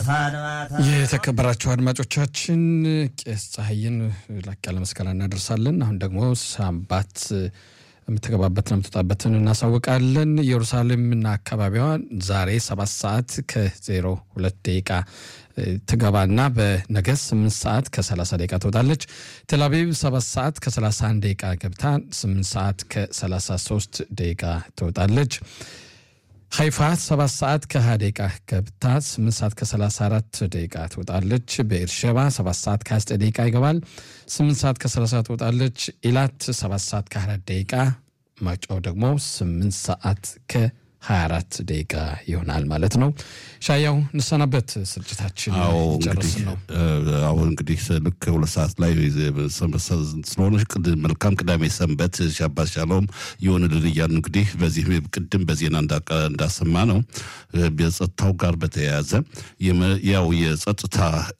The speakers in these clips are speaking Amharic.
የተከበራችሁ አድማጮቻችን ቄስ ፀሐይን ላቅ ያለ ምስጋና እናደርሳለን። አሁን ደግሞ ሳምባት የምትገባበትን የምትወጣበትን እናሳውቃለን። ኢየሩሳሌምና አካባቢዋ ዛሬ ሰባት ሰዓት ከዜሮ ሁለት ደቂቃ ትገባና በነገ ስምንት ሰዓት ከሰላሳ ደቂቃ ትወጣለች። ቴልአቪቭ ሰባት ሰዓት ከሰላሳ አንድ ደቂቃ ገብታ ስምንት ሰዓት ከሰላሳ ሶስት ደቂቃ ትወጣለች። ሀይፋ ሰባት ሰዓት ከ20 ደቂቃ ገብታ 8 ሰዓት ከ34 ደቂቃ ትወጣለች። በኤርሸባ 7 ሰዓት ከ29 ደቂቃ ይገባል። 8 ሰዓት ከ30 ትወጣለች። ኢላት 7 ሰዓት ከ24 ደቂቃ ማጫው ደግሞ 8 ሰዓት ከ24 ደቂቃ ይሆናል ማለት ነው። ሻያው እንሰናበት፣ ስርጭታችን ጨርስ ነው። አሁን እንግዲህ ልክ ሁለት ሰዓት ላይ ስለሆነ መልካም ቅዳሜ ሰንበት ሻባት ሻሎም ይሆንልን እያልን እንግዲህ በዚህ ቅድም በዜና እንዳሰማ ነው የጸጥታው ጋር በተያያዘ ያው የጸጥታ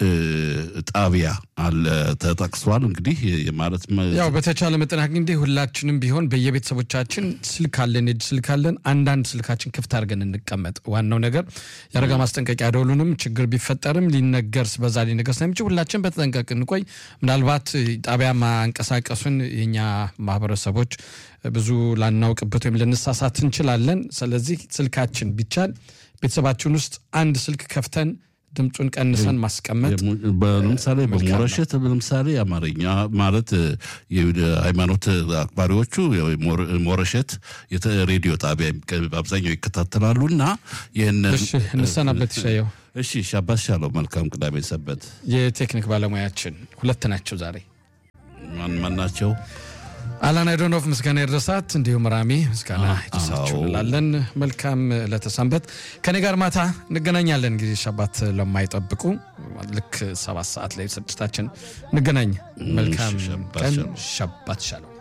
ጣቢያ አለ ተጠቅሷል። እንግዲህ ማለት ያው በተቻለ መጠን እንግዲህ ሁላችንም ቢሆን በየቤተሰቦቻችን ስልክ አለን፣ የእጅ ስልክ አለን። አንዳንድ ስልካችን ክፍት አድርገን እንቀመጥ። ዋናው ነገር የአደጋ ማስጠንቀቂያ ደወሉንም ችግር ቢፈጠርም ሊነገር በዛ ሊነገር ስለሚችል ሁላችን በተጠንቀቅ እንቆይ። ምናልባት ጣቢያ ማንቀሳቀሱን የኛ ማህበረሰቦች ብዙ ላናውቅበት ወይም ልንሳሳት እንችላለን። ስለዚህ ስልካችን ቢቻል ቤተሰባችን ውስጥ አንድ ስልክ ከፍተን ድምፁን ቀንሰን ማስቀመጥ ለምሳሌ በሞረሸት ለምሳሌ አማርኛ ማለት ሃይማኖት አክባሪዎቹ ሞረሸት ሬዲዮ ጣቢያ አብዛኛው ይከታተላሉ እና ይህን እንሰናበት ይሻየው። እሺ ሻባት ሻለው መልካም ቅዳሜ ሰበት። የቴክኒክ ባለሙያችን ሁለት ናቸው ዛሬ ማን ማን ናቸው? አላን አይዶኖቭ ምስጋና ይድረሳት፣ እንዲሁም ራሚ ምስጋና ይድረሳችሁ እንላለን። መልካም ለተሰንበት ከኔ ጋር ማታ እንገናኛለን። ጊዜ ሻባት ለማይጠብቁ ልክ ሰባት ሰዓት ላይ ስርጭታችን እንገናኝ። መልካም ቀን። ሻባት ሻለው